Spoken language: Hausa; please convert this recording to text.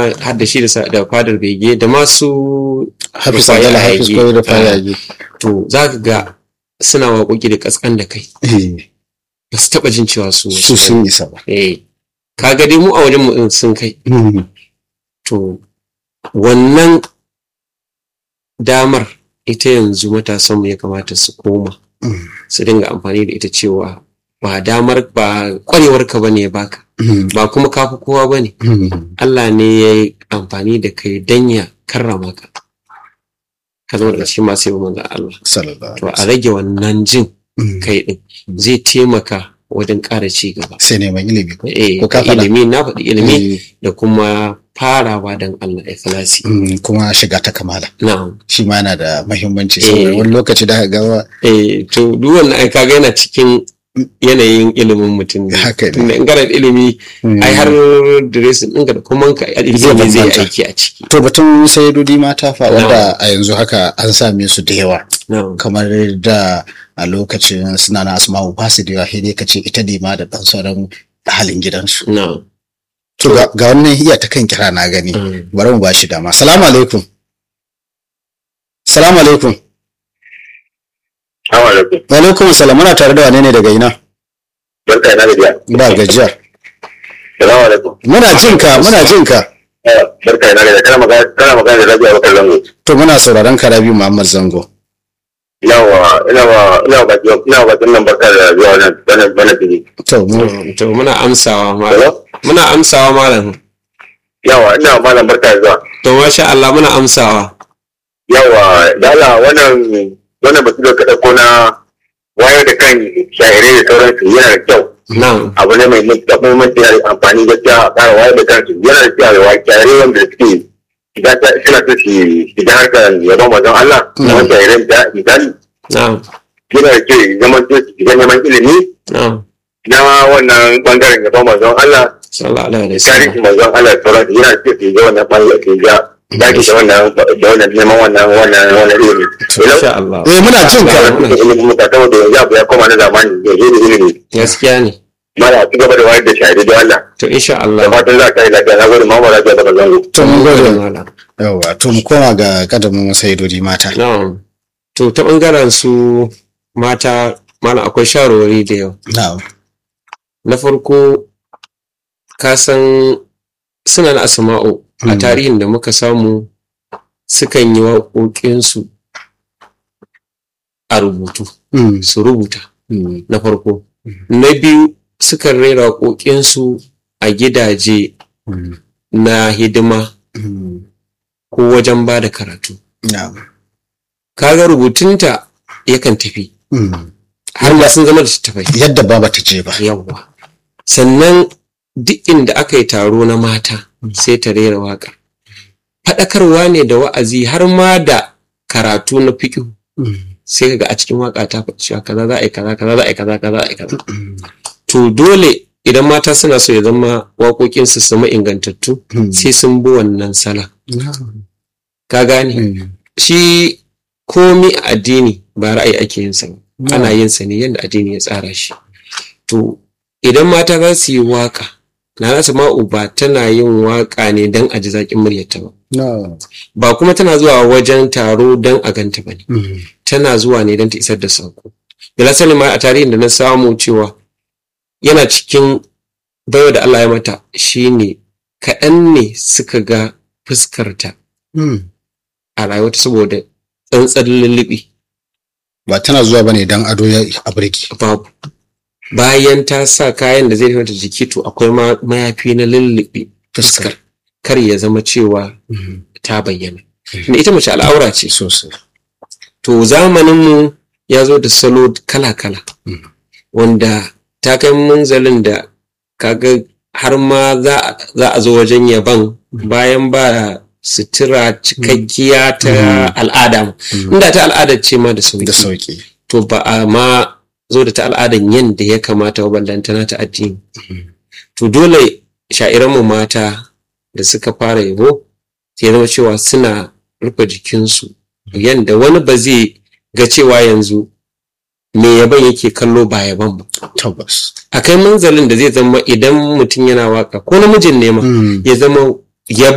ma har da shi da sa- da fadar bege da masu hafiz Rufai adala hafiz Ayagi. ko da fayage to za ka ga suna waƙoƙi da kaskan da kai ba su taɓa jin cewa su su sun isa ba eh ka ga dai mu a wajen mu din sun kai to wannan damar ita yanzu matasanmu ya kamata su koma su dinga amfani da ita cewa ba damar ba kwarewarka ba ne ya baka ba kuma kafi kowa ba ne Allah ne ya yi amfani da kai don ya karrama ka ka zama daga cikin masu yi manzan Allah sallallahu to a rage wannan jin kai din zai taimaka wajen ƙara ci gaba sai neman ilimi ko eh Ko ka faɗa? ilimi na faɗi ilimi Eh, da kuma farawa don Allah ikhlasi mm, kuma shiga ta kamala na'am shi ma yana da mahimmanci Eh. saboda wani lokaci da aka ga eh to duk wannan ai kaga yana cikin yanayin ilimin mutum ne Haka ne. tunda in kana da ilimi ai har dressing ɗinka da kuma ka ilimi zai bambanta. aiki a ciki to batun sayidodi mata fa wanda a yanzu haka an same su da yawa na'am kamar da a lokacin suna na asma'u ba su da yawa sai dai ka ce ita ne ma da ɗan sauran halin gidansu na'am to ga ga wannan iya ta kan kira na gani Mm. bari mu bashi dama salamu alaikum salamu alaikum Assalamu alaikum. wa alaikum salam muna tare da wane ne daga ina Barka ina gajiya. ba gajiya Assalamu alaikum. muna jin ka muna jin ka Eh, Barka ina gajiya. Kana magana kana magana da Rabi'a Bakar Zango. to muna sauraron ka Rabi Muhammad Zango Yawa ina wa ina wa ina wa nan barka da zuwa wannan wannan wannan fili. to mu To- to muna amsawa malam Hello? muna amsawa malam Yawa ina wa malam barka da zuwa. to masha Allah muna amsawa Yawa dala wannan wannan batu da ka dauko na wayar da kan shahirai da sauransu yana da kyau. na'am Abu ne mai matuƙar muhimmanci yana da amfani gaskiya a ƙara wayar da kansu yana da kyau wa shahirai wanda suke shiga ta suna so su shiga harkar yabon wajen Allah. Kamar shahirai da misali. na'am yana da kyau ya zama su shiga neman ilimi na'am na wannan bangaren gaban manzon Allah sallallahu alaihi tarihin wasallam manzon Allah da sauransu yana da kyau su ga wannan bangaren su ga daki da wannan da wannan neman wannan wannan wannan ilimi. insha Allah eh muna jin ka Ilimin ilimin muka saboda yanzu abu ya koma na zamani da yi da ilimi. gaskiya ne Mala ci gaba da wayar da shahidi da Allah. to insha Da Allah fatan za ka yi lafiya na gode mama lafiya daga zango. to mun gode malam yawa to mu koma ga kadamin sayidodi mata na'am to ta bangaren su mata malam akwai shawarwari da yawa na'am na farko ka san suna na asma'u a Mm. tarihin da muka samu sukan yi waƙoƙinsu a rubutu Mm, su rubuta mm, na farko na biyu sukan rera waƙoƙinsu a gidaje mm, na hidima mm, ko wajen ba da karatu na'am kaga rubutunta yakan tafi Mm. har ma sun zama da tafai yadda ba bata je ba yawwa sannan duk inda aka yi taro na mata sai ta rera waƙa faɗakarwa ne da wa'azi har ma da karatu na fiƙi Mm, sai kaga a cikin waƙa ta faɗi cewa kaza za a yi kaza kaza za a yi kaza kaza za a yi kaza mm, to dole idan mata suna so ya zama waƙoƙinsu su zama ingantattu mm. sai sun bi wannan sala Na'am. ka gane Mm, shi komi a addini ba ra'ayi ake yin sa ba. ana yin sa ne yadda addini ya tsara shi to idan mata za su yi waka na nasu ma'u ba tana yin waka ne don a ji zaƙin muryarta ba na'am. ba kuma tana zuwa wajen taro don a ganta ba ne Mm, tana zuwa ne don ta isar da saƙo bila sani ma a tarihin da na samu cewa yana cikin baiwa da Allah ya mata shine kaɗan ne suka ga fuskarta mm. a rayuwarta saboda tsantsar lullubi ba tana zuwa bane dan ado ya a birki babu bayan ta sa kayan da zai mata jiki to akwai ma- mayafi na lullube fuskar kar ya zama cewa Mm, ta bayyana da ita mace al'aura ce sosai to zamaninmu ya zo da salo kala-kala Mm. wanda ta kai munzalin da kaga har ma za a- za a zo wajen yaban bayan ba sutura cikakkiya ta Mm. al'ada Mm. inda ta al'ada ce ma da sauki da sauki to ba a ma zo da ta al'adan yadda ya kamata wa ballantana ta addini to dole sha'iranmu mata da suka fara yabo sai zama cewa suna rufe jikinsu yadda wani ba zai ga cewa yanzu me yaban yake kallo ba yaban ba tabbas a kai manzalin da zai zama idan mutum yana waka ko namijin ne ma Mm. ya zama ya